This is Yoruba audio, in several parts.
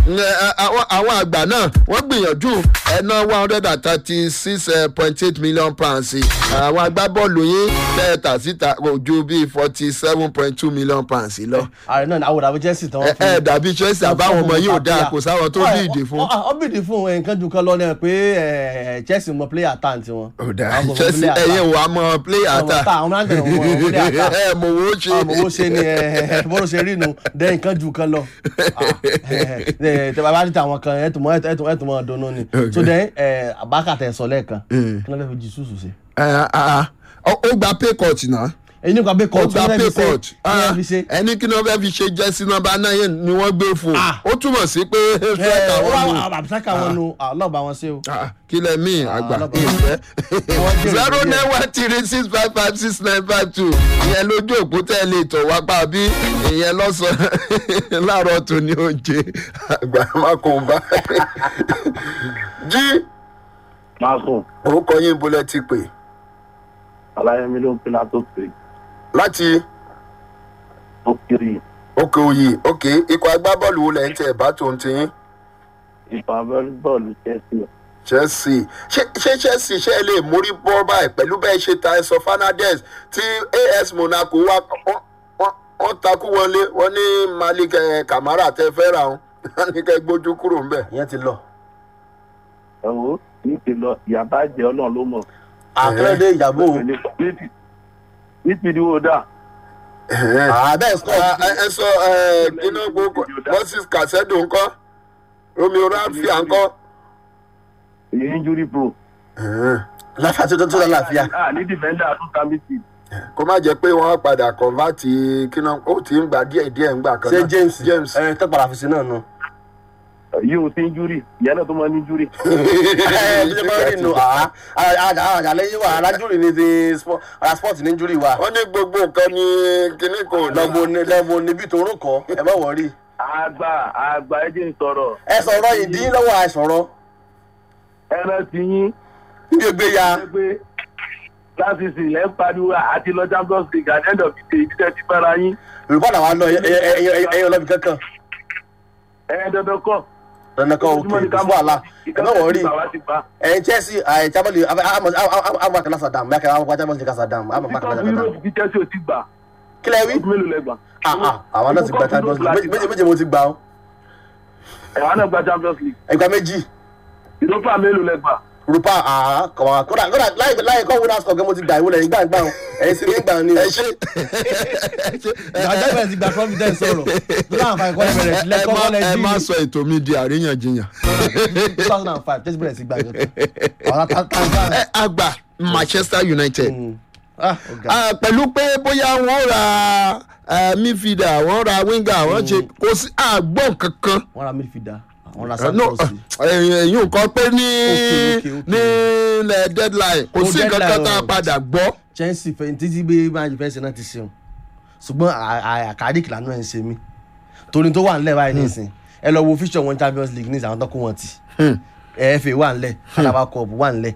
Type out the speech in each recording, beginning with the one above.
àwọn àgbà náà wọ́n gbìyànjú ẹ̀ná one hundred and thirty six point eight million pounds àwọn agbábọ́ọ̀lù yín lẹ́ẹ̀ta síta kò ju bíi forty seven point two million pounds lọ. ààrẹ náà àwọn dàbí chelsea tán ẹ ẹ dàbí chelsea àbáwọn ọmọ yìí ò dáa kò sáwọn tó bíìdì fún. ọ bíìdì fún nǹkan jù kan lọ ní ẹ pé ẹ, chelsea mọ player tán tiwọn. ò dáa Àwọn kò mọ chelsea player ẹ̀yin tán. wà á mọ player Àwọn ta ta, àwọn náà tẹ̀lé wọn, wọn player ta. ẹ mọ̀ owó ṣe. àmọ́ ó ṣe ni ẹ bọ́dọ̀ ṣe rí nu dẹ́ nǹkan jù kan lọ tẹ bàbá níta àwọn kan ẹ̀tùmọ̀ ẹ̀tùmọ̀ ọ̀dọ́nù ni so dẹ́ àbákàtà ẹ̀sọ́ lẹ́ẹ̀kan kí ló fẹ́ fi jí sùsù sí. Ẹ, ah, ah. ó ó gba pay cut náà èyí nípa bẹ́ẹ̀ ó kọ́ gba pay cut kí ló fi ṣe. ẹni kí ni wọ́n fẹ́ fi ṣe jẹ́sí nọ́mbà náà yẹn ni wọ́n gbé fún Ah. ó túmọ̀ sí pé ẹ fẹ́ẹ̀ka ó wọn nù wà àbùsákà wọn nu ọlọ́ọ̀bá wọn ṣe o. Ah, kí lẹ mí àgbà lọ́bàá. ìfẹ́ Wọ́n jèrè zero díẹ̀. nine one three six five five six nine five two ìyẹn lójú òpó tẹ́ ẹ lè tọ̀ wá pa bí ìyẹn lọ́sàn-án láàárọ̀ tó ní oúnjẹ àgbà mákùnbá jí máa sùn orúkọ yín bolẹ̀ ti pè aláyẹmí ló ń pinna tó pè láti tó kiri òkè òyì òkè ikọ̀ agbábọ́ọ̀lù wo lẹ̀ ń tẹ̀ bá tó ń tiyín. ìfà bọ́ọ̀lù chelsea chelsea ṣé ṣé chelsea ṣe lè mórí bọ́ báyìí pẹ̀lú bẹ́ẹ̀ ṣe ta ẹ̀sọ́ fernandez tí as monaco wá wọ́n- wọ́n- wọ́n takú wọlé wọ́n ní malik eh, kamara tẹ fẹ́ ra wọn wọ́n ní kẹ́ gbójú kúrò ńbẹ̀. ìyẹn ti lọ. ẹ̀wọ́ ní ti lọ ìyàbá jẹ ọlọ́run ló mọ̀ àkọlẹ́dẹ́ ìyàbò ní ti di wo dà àbẹ́ sọ Ah, ẹ ẹ sọ kíná gbogbo moses kasedo ńkọ́ romeo rafia ńkọ́. èyí injury pro láfíà tó tó tó láfíà. ah ní defender tún ta mí sí kó má jẹ́ pé wọ́n padà kọ̀ǹvátì kíná ó ti ń gbà díẹ̀ díẹ̀ ń gbà kan ṣé náà. james james ẹ tó padà fi sí náà nù. yìí ò sí injury ìyá náà tó máa ní injury ẹ bí ṣe máa ń rìn nù àjàlẹ́ yìí wà alájúrì ní ti sport ara sport ní injury wa. wọ́n ní gbogbo nǹkan ní kíní kò ní. lọ́bù ní lọ́bù níbi tó rún kọ́ ẹ má wọ̀rí. àgbà àgbà ẹ jẹ́ ń sọ̀rọ̀ ẹ sọ̀rọ̀ ìdí lọ́wọ́ àìsọ̀rọ̀ ẹran ti yín níbi ògbé ya. pé láti sì lẹ́ ń pariwo àti lọ champions league at the end of the day ibi tẹ́ ti bára yín olùkọ́ làwọn lọ ẹyẹ ọlọ́bì kankan. ẹ̀ dandan kọ́ dandan kan òkè kò fún àlà ẹ má wọ̀rí. ẹ̀yin chelsea ẹ̀ chamali àwọn akẹ́lá sadam mẹ́kẹ́ àwọn akẹ́lá chamali sadam àwọn akẹ́lá Ìtọ́jú sadam. Europe ti Chelsea ò ti gbà. kílẹ̀ wí. Ọdún mélòó lẹ gbà? Ah, ah, àwọn náà ti gba champions league méje méje mo ti gbà ó. Ẹ̀wọ̀n náà gba Champions League. ẹgbà méjì. Europa mélòó lẹ gbà? rupa àá kọ̀wá kódà kódà láì láì kọ́ winners cup gẹ́gẹ́ mo ti gbà ìwúlẹ̀ yìí gbà gbà ó ẹ̀yin sì ní gbà ní. ẹ ṣe ìdájọ́ ìbẹ̀rẹ̀ ti gba providence sọ̀rọ̀ tó náà fà ìkọ́lẹ̀ bẹ̀rẹ̀ ẹ lẹ́kọ́ má kọ́lẹ̀ ẹ má jí sọ ètò mi di àríyànjiyàn. two thousand and five tẹ́sí bẹ̀rẹ̀ sí gbà gẹ́gẹ́ ọ̀rọ̀ tàǹtà. ẹ àgbà manchester united ah ọ̀gá Ah, pẹ̀lú pé bóyá wọ́n ra eh, midfielder wọ́n ra winger wọ́n ṣe kò sí àgbọ̀n kankan. wọ́n ra midfielder wọ́n ra Eh, no, santos ẹ̀yìn nǹkan pé ní Okay, okay, okay. ní ilẹ̀ deadline kò Oh, sí nǹkan kan deadline, tá a oh. padà gbọ́. chelsea fẹ̀yìn títí bí máàjì fẹ́ ṣe náà ti ṣeun ṣùgbọ́n àkàdìkì lànà ẹ̀ ń ṣe mí torí tó wà ńlẹ̀ báyìí nísìn ẹ lọ wo fíṣọ̀ wọn champions league nísìn àwọn tó kó wọn tì fa wà ńlẹ̀ alaba cup wà ńlẹ̀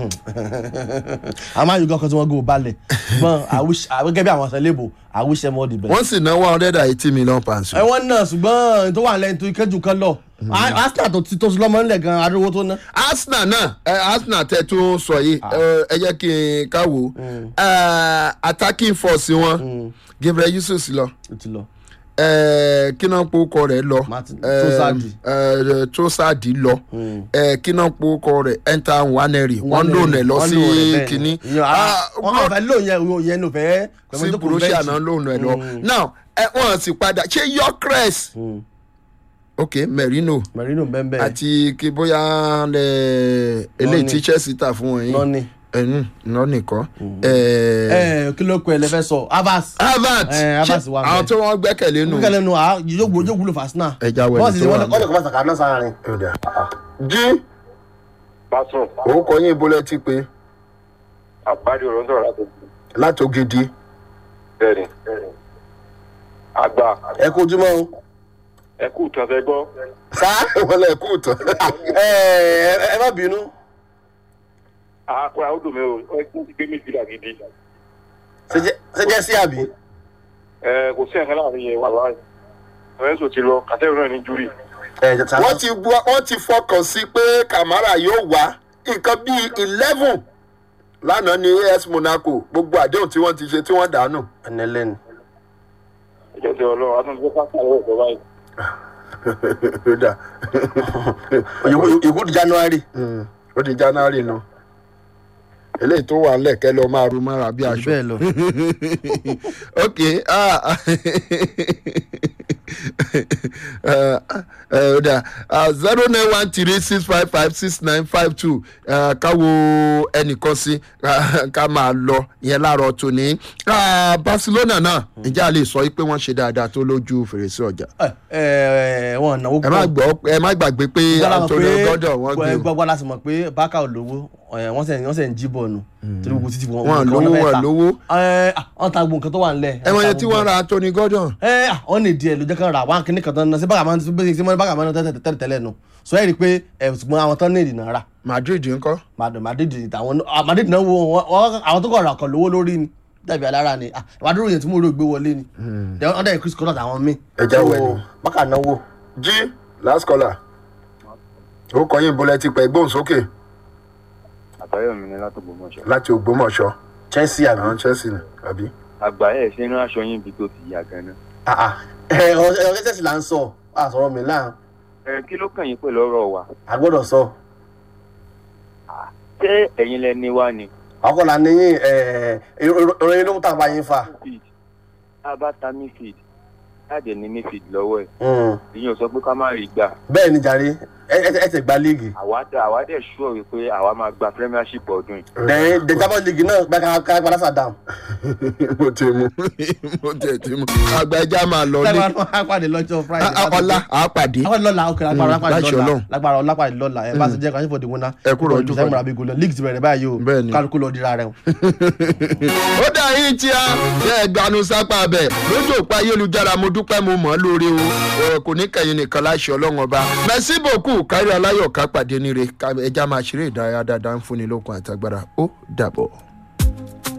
àmọ́ àyùkọ́ kan tí wọ́n gò balẹ̀ ṣùgbọ́n gẹ́gẹ́ bí àwọn ọ̀sẹ̀ lébò i wish them all the best. wọ́n sì ná one hundred and eighty million pounds. ẹ wọ́n náà ṣùgbọ́n tó wà ńlẹ̀ tó ìkẹ́jù kan lọ arsenal tó ti tó sí lọ́mọ ńlẹ̀ gan arówó tó ná. arsenal náà ẹ arsenal tẹ tún sọ yìí ẹ, ẹ jẹ́ kí n káwò ẹ, attacking force wọn gabriel yusuf lọ ó ti lọ. ẹ, kí náà pokọ rẹ lọ Martin- ẹ, Trossard. ẹ, Trossard lọ ẹ, kí náà pokọ rẹ enter waneri wọn lò nẹ lọ Wọ́n sí lò rẹ̀ bẹ́ẹ̀ ni. kínní Ìyẹn, ah, wọ́n kàn fẹ́ lò yẹn yẹn ló fẹ́ sí borussia náà lò nẹ lọ now ẹ, wọn sì padà ṣé yọkres ok merino merino bẹ́ẹ̀ àti kí bóyá ẹ, eléyìí tí chelsea tà fún wọn yìí lọ́ni. ẹnu náà nìkan. ẹ kí ló kọ ẹ lẹfẹ sọ havas. harvard Eh, Havertz wà àwọn ńbẹ̀. tí wọ́n gbẹ́kẹ̀lé nù. kẹlẹ nu a yóò gbó yóò wúlò fásinà. ẹja wẹ̀lẹ̀ bọ́ọ̀sì tó tí wà wọ́n lè kọ́ sàkà náà sáárín. Ọ̀dà. jí Pásọ̀ orúkọ yín bolẹ̀ ti pé àgbájú ọ̀rọ̀ ń sọ̀rọ̀ láti látògidì. bẹ̀rẹ̀. Àgbà ẹ kó ojúmọ́ o. ẹ kú tán fẹ́ gbọ́. sá wọ́n lẹ̀ kú tán. ẹ ẹ má bínú. Àkúrà ó dùn mí o, ẹ kí n ti gbé méjì là gidi. ṣe jẹ́ sí àbí. Ẹ kò sí ẹ̀ka láàrin yẹn wà láàyè. Lorenzo ti lọ, Kàtẹ́rù náà ní júrì. ẹ jẹ wọ́n ti wá- wọ́n ti fọkàn sí pé kamara yóò wá nǹkan bíi eleven lánàá ní as monaco gbogbo àdéhùn tí wọ́n ti ṣe tí wọ́n dànù. ẹni lẹ́nu. ìjọ ti ọlọ́run àtúntò pátá ìwé ìjọba yìí. ó dà ìkú di january. Mm, ó di january nu eléyìí tó wà lẹ́kẹ́ lọ máa ru mára bí aṣọ. bẹ́ẹ̀ lọ. ok ah ẹ ẹ dà zero nine one three six five five six nine five two káwo ẹnìkan sí ah, ká máa lọ ìyẹn láàárọ̀ tòní Ah, barcelona náà ǹjẹ́ a lè sọ pé wọ́n ṣe dáadáa tó lójú fèrèsé ọjà ẹ ẹ wọn náwó ẹ má gbọ́ ẹ má gbàgbé pé antonio gordon wọ́n gbé o. gbọ́gbọ́ láti mọ̀ pé bákà ò lówó ẹ, wọ́n sẹ̀ wọ́n sẹ̀ ń jí bọ̀ nù torí gbogbo títí wọn wọn nǹkan lówó fẹ́ wọn ta. lówó ẹ ah, wọ́n ta gbogbo nǹkan tó wà nílẹ̀. ẹ wọ́n ta yẹn tí gbogbo wọ́n ra anthony gordon ẹ ah, wọ́n lè di ẹ̀ ló jẹ́ kán ra wá kíní kan tán náà sí bákà máa ń sí bákà máa ń tẹ́lẹ̀ tẹ́lẹ̀ tẹ́lẹ̀ nù sọ ẹ́ rí i pé ẹ̀ ṣùgbọ́n àwọn tán ní ìdìnnà rà madrid ńkọ́ Mad- madrid àwọn ah, madrid náà wo wọn- wọn- àwọn tó kọ̀ ra ọkọ̀ lówó lórí ni dàbí alára ni ah, ìwádìí yẹn tí mo rò gbé wọlé ni Then wọ́n dẹ̀ chris collins àwọn míì Ẹja wẹ̀ So, ni. bákà náwó jí last caller ó kọ yín bọ́lẹ̀ ti pẹ́ gbóhùn sókè àtàyọ̀ mi ni látògbòmọ̀ṣọ́. láti ògbómọ̀ṣọ́ chelsea àbí. àwọn chelsea ni àbí. àgbà ẹ̀ ṣe inú aṣọ yín bí tó ti yà gan-an. Ah, ah. ẹ ọ ẹ chelsea là ń sọ a sọ̀rọ̀ mi láà ẹ kí ló kàn yín pẹ̀lú ọ̀rọ̀ wa. a gbọ́dọ̀ sọ ṣé ẹ̀yin lẹni wá ni. ọkọ̀ là ní ìròyìn ló ń tà bá yín fa. midfield tá a bá ta midfield láàdẹ̀ ní midfield lọ́wọ́ ẹ̀ Mm. ìyẹn ò sọ pé ká má rí gbà. bẹ́ẹ̀ ni jàre ẹ ẹ ẹ ti gba líìgì. àwa dẹ̀ àwa dẹ̀ ṣúọ̀ wípé àwa máa gba premiership ọdún yìí. then the champions league náà gba ká ká padà sàdám. mo ti mu mo ti ti mu àgbà ẹja máa lọ ní lágbára náà á pàdé lọ́jọ́ friday. Ah, ah, ọlá àápàdé àwọn lọ́la ok lágbára Mm, lápàdé láṣẹ lọ́la Ọlọ́run. lágbára lápàdé lọ́la ẹ bá ti jẹ́ kàṣífò dìbò náà. Ẹ kúrò ojú sẹ́yìn fọdù. múra bí gòlò league ti bẹ̀rẹ̀ báyìí o Bẹ́ẹ̀ ni. kálukú lọ dira rẹ o. ó dà yín tí a bẹ́ẹ̀ gbanú sápá bẹ̀ lójú òpó ayélujára mo dúpẹ́ mo mọ̀ ọ́ lórí o ọ̀rọ̀ kò ní kẹ̀yìn nìkan láṣẹ ọlọ́run ọba mẹ́sì bòkú kárí aláyọ̀ ká pàdé níre ká- ẹja máa ṣeré ìdárayá dáadáa ń fúnni lókun àtàgbára ó dàbọ̀.